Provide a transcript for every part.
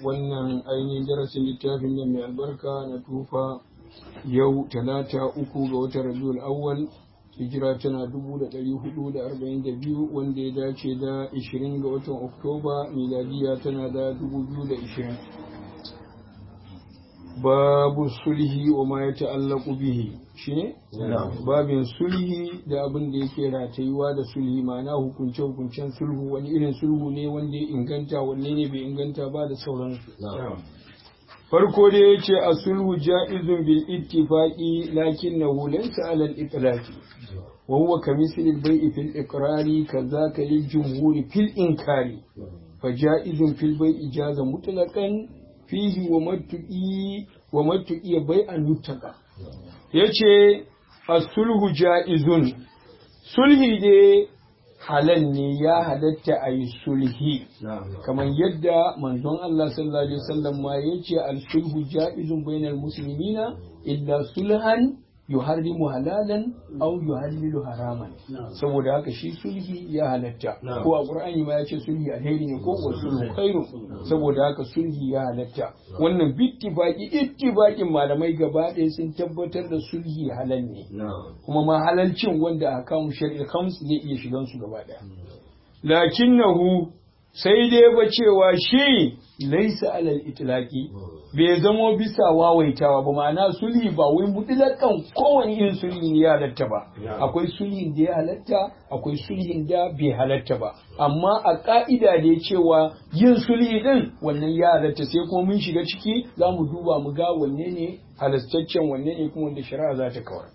wannan ainihin darasin littafin nan mai albarka na tufa yau talata uku ga watan rabiul awwal hijira tana dubu da ɗari hudu da arba'in da biyu wanda ya dace da ishirin ga watan oktoba miladiya tana da dubu biyu da ishirin babu sulhi wa ma ya ta'allaku bihi shine babin sulhi da abin da yake ratayuwa da sulhi ma'ana hukunce hukuncen sulhu wani irin sulhu ne wanda ya inganta wanne ne bai inganta ba da sauransu farko da ya ce a sulhu ja'izun bil ittifaqi lakinnahu laysa ala al itlaqi wa huwa kamithli al bai'i fil iqrari kadhaka lil jumhuri fil inkari fa ja'izun fil bai'i jaza mutlaqan fihi wa matu'i wa matu'i bai'an yutaka yace as-sulhu ja'izun sulhi dai halal ne ya halatta a yi sulhi kamar yadda manzon Allah sallallahu alaihi wasallam ma yace al-sulhu ja'izun bainal muslimina illa sulhan yuharrimu halalan aw yuhallilu haraman saboda haka shi sulhi ya halatta ko a qur'ani ma yace sulhi alheri ne ko wa sulhu khairu saboda haka sulhi ya halatta wannan bittifaqi ittifaqin malamai gaba ɗaya sun tabbatar da sulhi halal ne kuma ma halalcin wanda aka kawo shari'a khams zai iya shigan su gaba ɗaya lakinnahu sai dai ba cewa shi laisa alal itlaqi bai zamo bisa wawaitawa ba ma'ana sulhi ba wai mutlakan kowane irin sulhi ne ya halatta ba akwai sulhin da ya halatta akwai sulhin da bai halatta ba amma a ka'ida da cewa yin sulhi din wannan ya halatta sai kuma mun shiga ciki za mu duba mu ga wanne ne halastaccen wanne ne kuma wanda shari'a za ta kawar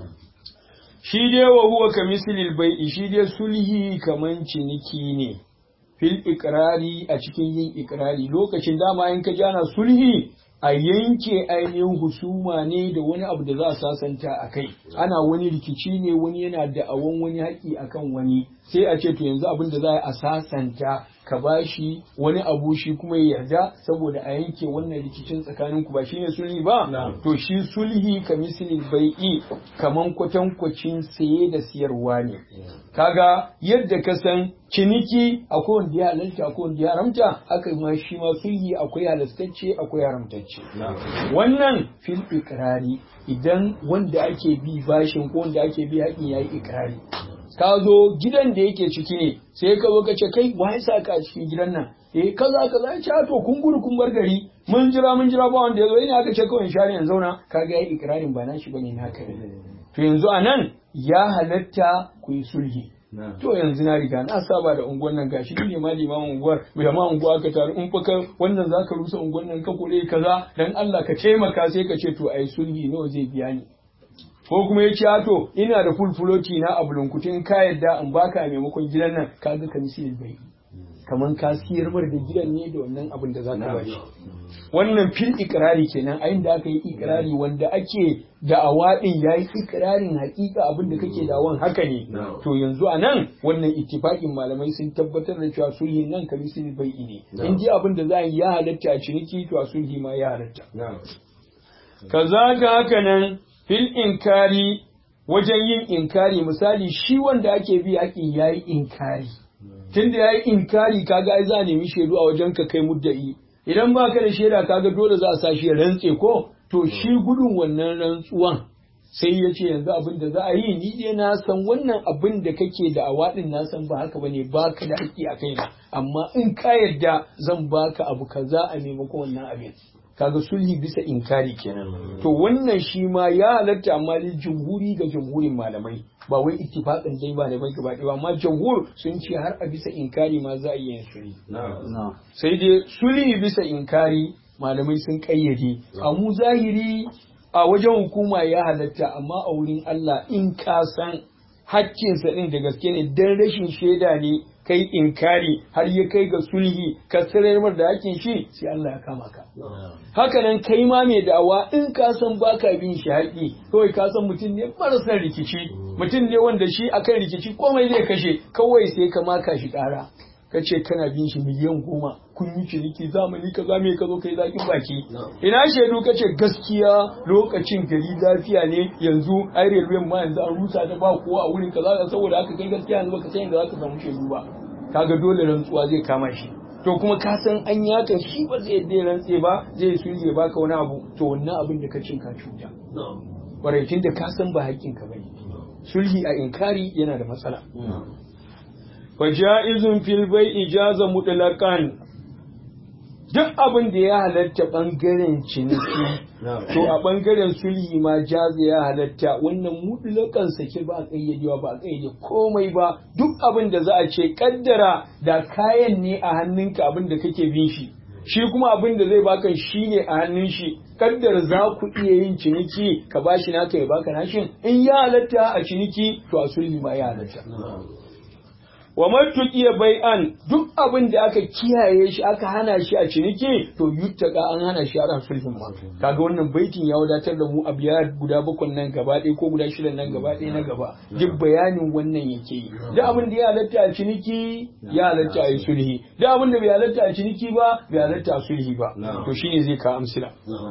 shi dai wa huwa kamisilil bai'i shi dai sulhi kaman ciniki ne fil ikrari a cikin yin ikrari lokacin dama in ka jana sulhi a yanke ainihin husuma ne da wani abu da za a sasanta a kai ana wani rikici ne wani yana da awon wani haƙi akan wani sai a ce to yanzu abin da za a sasanta ka bashi wani abu shi kuma ya yarda saboda a yanke wannan rikicin tsakanin ku ba shine sulhi ba to shi sulhi ka misali bai'i kaman kwatankwacin saye da siyarwa ne kaga yadda ka san ciniki akwai wanda ya halalta akwai wanda ya haramta haka ma shi ma sulhi akwai halastacce akwai haramtacce wannan fil ikrari idan wanda ake bi bashin ko wanda ake bi haƙin yayi ikrari ka zo gidan da yake ciki ne sai ka zo ka ce kai wai sa ka cikin gidan nan eh kaza kaza ya ce to kun gudu kun bar gari mun jira mun jira ba wanda ya zo ina aka ce kawai share yanzu zauna kaga yayi ikrarin ba nashi bane naka ne to yanzu anan ya halatta ku yi sulhi to yanzu na riga na saba da unguwan nan gashi ne ma limamin unguwar bai ma unguwa ka taru in fa wannan zaka rusa unguwan nan ka kore kaza dan Allah ka taimaka sai ka ce to ai sulhi nawa zai biya ni ko kuma ya ce to ina da fulfuloti na a bulunkutin ka yadda in baka a maimakon gidan nan ka ga kamisi bai kaman ka siyar mar da gidan ne da wannan abin da za ka bashi wannan fil ikrari kenan a da aka yi ikrari wanda ake da'awa din yayi ikrarin hakika abin da kake da'awan haka ne to yanzu a nan wannan ittifaqin malamai sun tabbatar da cewa sulhi nan kamisi bai ne in ji abin da za a yi ya halatta a ciniki to a sulhi ma ya halatta kaza ga haka nan fil inkari wajen yin inkari misali shi wanda ake bi haƙin ya yi inkari tunda ya yi inkari kaga ai za a nemi shaidu a wajen ka kai mudda'i idan ba ka da shaida kaga dole za a sa shi rantse ko to shi gudun wannan rantsuwan sai ya ce yanzu abin da za a yi ni dai na san wannan abin da kake da awaɗin na san ba haka bane ba ka da haƙƙi a kaina amma in ka yarda zan baka abu kaza a maimakon wannan abin kaga sulhi bisa inkari kenan to wannan shi ma ya halatta amma li jumhuri ga jumhurin malamai ba wai ittifaqan dai ba da bai gaba ɗaya amma jumhur sun ce har a bisa inkari ma za a iya yin sulhi sai dai sulhi bisa inkari malamai sun kayyade a mu zahiri a wajen hukuma ya halatta amma a wurin Allah in ka san hakkinsa ɗin da gaske ne dan rashin shaida ne kai inkari har ya kai ga sulhi ka tsirar da hakin shi sai Allah ya kama ka haka nan kai ma mai da'awa in ka san baka bin shi haƙi kawai ka san mutum ne marasa rikici mutum ne wanda shi akan rikici komai zai kashe kawai sai ka maka shi ƙara ka ce kana bin shi miliyan goma kun yi ciniki zamani ka za me ka zo kai zakin baki ina shaidu ka ce gaskiya lokacin gari lafiya ne yanzu ai railway ma yanzu an rusa ta ba kowa a wurin kaza saboda haka kai gaskiya yanzu baka san yadda zaka samu shaidu ba kaga dole rantsuwa zai kama shi to kuma ka san an yaka shi ba zai yadda ya rantse ba zai sulhi ya baka wani abu to wannan abin da ka cin ka cuta baraitin da ka san ba haƙƙin ka bane sulhi a inkari yana da matsala fa ja'izun fil bai ijaza mutlaqan duk abin da ya halatta bangaren ciniki to a bangaren sulhi ma jaza ya halatta wannan mutlakan sake ba a kayyadewa ba a kayyade komai ba duk abin da za a ce kaddara da kayan ne a hannunka abin da kake bin shi shi kuma abin da zai baka shi ne a hannun shi kaddara za ku iya yin ciniki ka bashi naka ya baka nashin in ya halatta a ciniki to a sulhi ma ya halatta wa matuƙiya bai'an duk abin da aka kiyaye shi aka hana shi a ciniki to yuttaka an hana shi a sulhin ma kaga wannan baitin ya wadatar da mu a biya guda bakwai nan gaba ɗaya ko guda shida nan gaba ɗaya na gaba duk bayanin wannan yake yi duk abin da ya halatta a ciniki ya halatta a yi sulhi duk abin da bai halatta a ciniki ba bai halatta a sulhi ba to shine zai ka amsila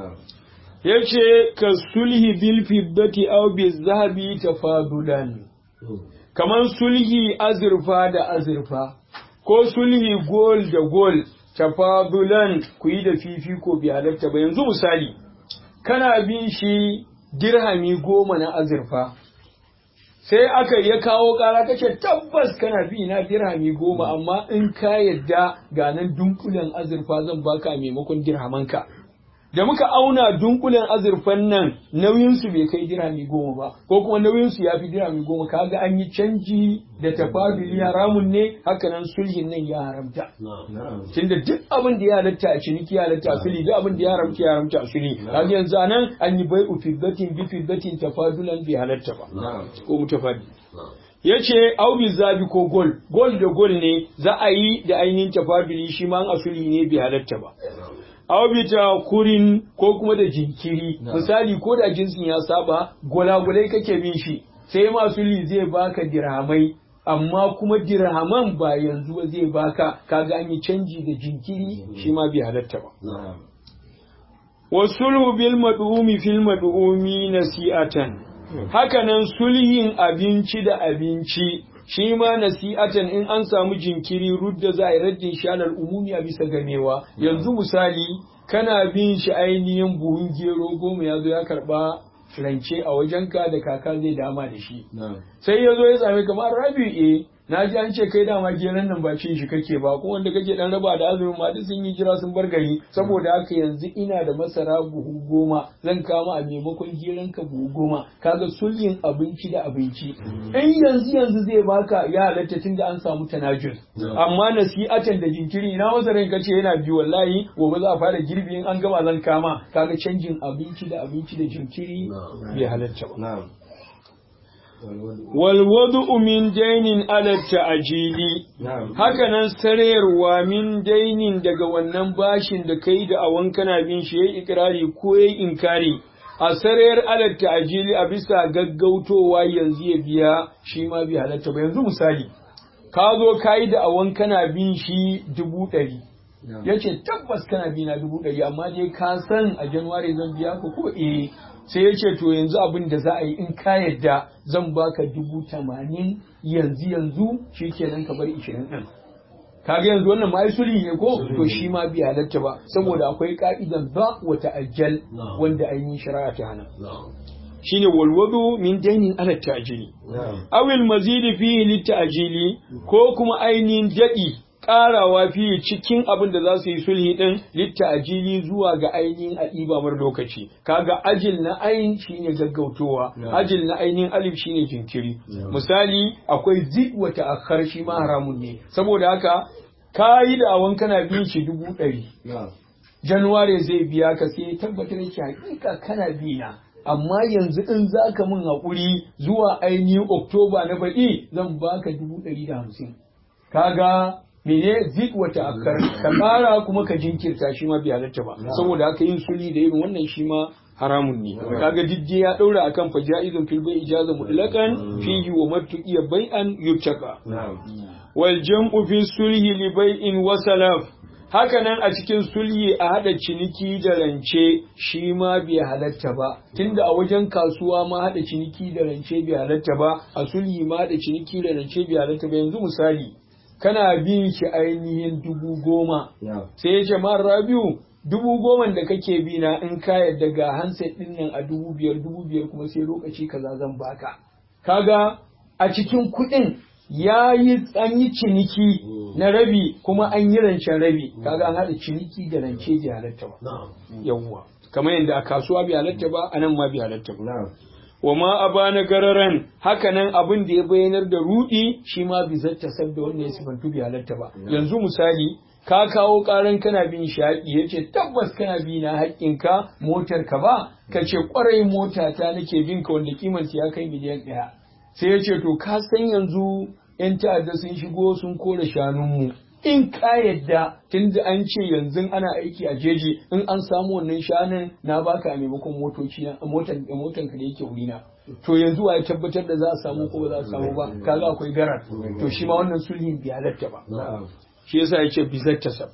yace ka sulhi bil fiddati aw bil zahabi tafadulan kamar sulhi azurfa da azurfa ko sulhi gol da gol tafadulan ku yi da fifiko bi halatta ba yanzu misali kana bin shi dirhami goma na azurfa sai aka ya kawo kara kace tabbas kana bi na dirhami goma amma in ka yadda ga nan dunkulen azurfa zan baka maimakon dirhamanka da muka auna dunkulen azurfan nan nauyinsu bai kai dirhami goma ba ko kuma nauyinsu ya fi dirhami goma kaga an yi canji da tafaduli haramun ne hakanan sulhin nan ya haramta tunda duk abin da ya halatta a ciniki ya halatta a sulhi duk abin da ya haramta ya haramta a sulhi kaga yanzu anan an yi bai'u fiddatin bi fiddatin tafadulan bai halatta ba ko mutafadi ya ce aubi zabi ko gol gol da gol ne za a yi da ainihin tafaduli shi ma a sulhi ne bai halatta ba aubita kurin ko kuma da jinkiri misali ko da jinsin ya saba gwalagwalai kake bin shi sai masu li zai baka dirhamai amma kuma dirhaman ba yanzu ba zai baka kaga an yi canji da jinkiri shi ma bai halatta ba wasulhu bil mad'umi fil mad'umi nasi'atan hakanan sulhin abinci da abinci shi ma nasi'atan in an samu jinkiri rudda za a yi raddin shi alal umumi a bisa gamewa yanzu misali kana bin shi ainihin buhun gero goma ya zo ya karba rance a wajenka da kaka zai dama da shi sai ya zo ya same kamar rabi e na ji an ce kai dama geron nan ba cin shi kake ba ko wanda kake dan raba da azumin ma duk sun yi jira sun bar gari saboda haka yanzu ina da masara buhu goma zan kama a maimakon geron ka buhu goma kaga sulhin abinci da abinci in yanzu yanzu zai baka ya halatta tun da an samu tanajus amma nasi'atan da jinkiri ina masaran ka ce yana biyu wallahi gobe za a fara girbi in an gama zan kama kaga canjin abinci da abinci da jinkiri bai halatta ba walwadu min dainin ala ta'ajili hakanan sarayarwa min dainin daga wannan bashin da kai da awan kana bin shi yayi ikrari ko yayi inkari a sarayar ala ta'ajili a bisa gaggautowa yanzu ya biya shi ma bi halatta ba yanzu misali ka zo kai da awan kana bin shi dubu ɗari ya ce tabbas kana bi na dubu ɗari amma dai ka san a januwari zan biya ka ko eh sai ya ce to yanzu abin da za a yi in ka yadda zan baka dubu tamanin yanzu yanzu shi kenan ka bar ishirin ɗin kaga yanzu wannan ma sulhi ne ko to shi ma bi halatta ba saboda akwai ka'idan ba wata ajal wanda ainihin shari'a ta hana shine walwadu min dainin ala ta'jili awil mazidi fihi litta'jili ko kuma ainihin dadi ƙarawa fiye cikin abin da za su yi sulhi ɗin litta ajili zuwa ga ainihin a mar lokaci kaga ajil na ayin shine gaggautowa ajil na ainihin alif shine jinkiri misali akwai zid wa ta'akhkhar shi ma haramun ne saboda haka kayi da awan kana bin shi dubu ɗari januwari zai biya ka sai tabbatar yake hakika kana biya amma yanzu in za ka min haƙuri zuwa ainihin oktoba na baɗi zan baka dubu ɗari da hamsin kaga mene zik wata akar ka kara kuma ka jinkirta shi ma bai halatta ba saboda haka yin sulhi da irin wannan shi ma haramun ne kaga diddi ya daura akan fa jaizun fil bai ijaza mutlaqan fihi wa martuqiya bai'an yuttaka wal jam'u fi sulhi li bai'in wa salaf hakanan a cikin sulhi a hada ciniki da rance shi ma bai halatta ba tunda a wajen kasuwa ma hada ciniki da rance bai halatta ba a sulhi ma hada ciniki da rance bai halatta ba yanzu misali kana bin shi ainihin dubu goma sai ya ce ma rabiu dubu goma da kake bi na in ka yadda ga handset din nan a dubu biyar dubu biyar kuma sai lokaci kaza zan baka kaga a cikin kuɗin ya yi an yi ciniki na rabi kuma an yi rancen rabi kaga an haɗa ciniki da rance bai halatta ba yawwa kamar yadda a kasuwa bai halatta ba a nan ma bai halatta ba wa ma a bana gararan hakanan abin da ya bayyanar da rudi shi ma bi zatta sabda wanda ya sifantu bai halatta ba yanzu misali ka kawo karan kana bin shaƙi ya ce tabbas kana bi na haƙƙinka motar ka ba ka ce ƙwarai mota ta nake bin ka wanda kimanta ya kai miliyan ɗaya sai ya ce to ka san yanzu 'yan ta'adda sun shigo sun kore shanunmu in ka yadda tun da an ce yanzu ana aiki a jeji in an samu wannan shanun na baka a maimakon motoci na motan motan ka da yake wurina to yanzu wa ya tabbatar da za a samu ko ba za a samu ba kaga akwai garar to shi ma wannan sulhin bi halatta ba shi yasa yace bizar tasab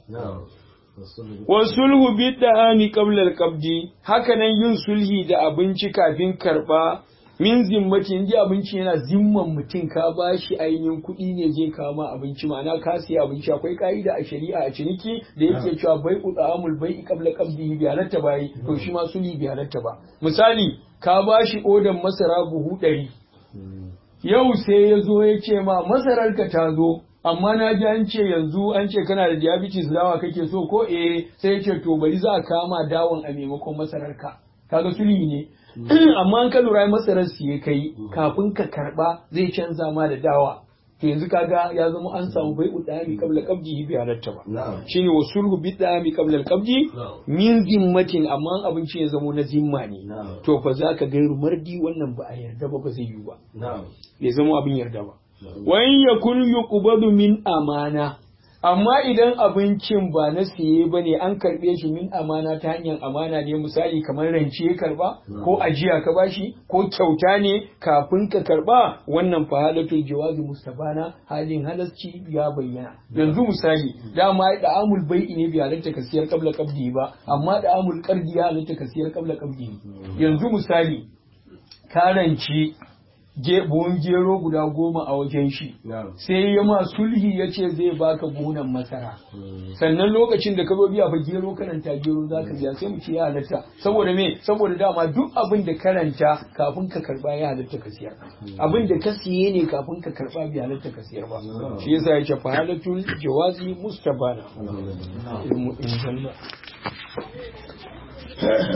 wa sulhu bi da'ani qabla al-qabdi haka nan yin sulhi da abinci kafin karba min zimmati inji abinci yana zimman mutum ka ba shi ainihin kuɗi ne zai kawo ma abinci ma'ana ka siya abinci akwai ka'ida a shari'a a ciniki da yake cewa bai udamul bai qabla qabdihi bi halatta bai to shi ma suli bi halatta ba misali ka ba shi odan masara buhu ɗari yau sai ya zo ya ce ma masarar ka ta zo amma na ji an ce yanzu an ce kana da diabetes dawa kake so ko eh sai ya ce to bari za a kama dawon a maimakon masarar ka kaga suli ne amma an ka lura masarar siye kai kafin ka karba zai canza ma da dawa to yanzu kaga ya zama an samu bai udami qabla qabdi bi halatta ba shine wa sulhu bi dami qabla qabdi min zimmatin amma abinci ya zama na zimma ne to fa za ka gairu mardi wannan ba a yarda ba ba zai yi ba bai zama abin yarda ba wa in yakun yuqbadu min amana amma idan abincin ba na siye ba ne an karɓe shi min amana ta hanyar amana ne misali kamar rance ya karba ko ajiya ka bashi ko kyauta ne kafin ka karba wannan fa halatul jawazi mustabana halin halasci ya bayyana yanzu misali dama da amul bai'i ne bi halatta ka siyar qabla qabdi ba amma da amul qardi ya halatta ka siyar qabla qabdi yanzu misali ka ranci buhun gero guda goma a wajen shi sai ya ma sulhi ya ce zai baka buhunan masara sannan lokacin da ka zo biya fa gero karanta gero za ka biya sai mu ce ya halatta saboda me saboda dama duk abin da karanta kafin ka karba ya halatta ka siyar abin da ka siye ne kafin ka karba bai halatta ka siyar ba shi yasa ya ce fa halatul jawazi mustabana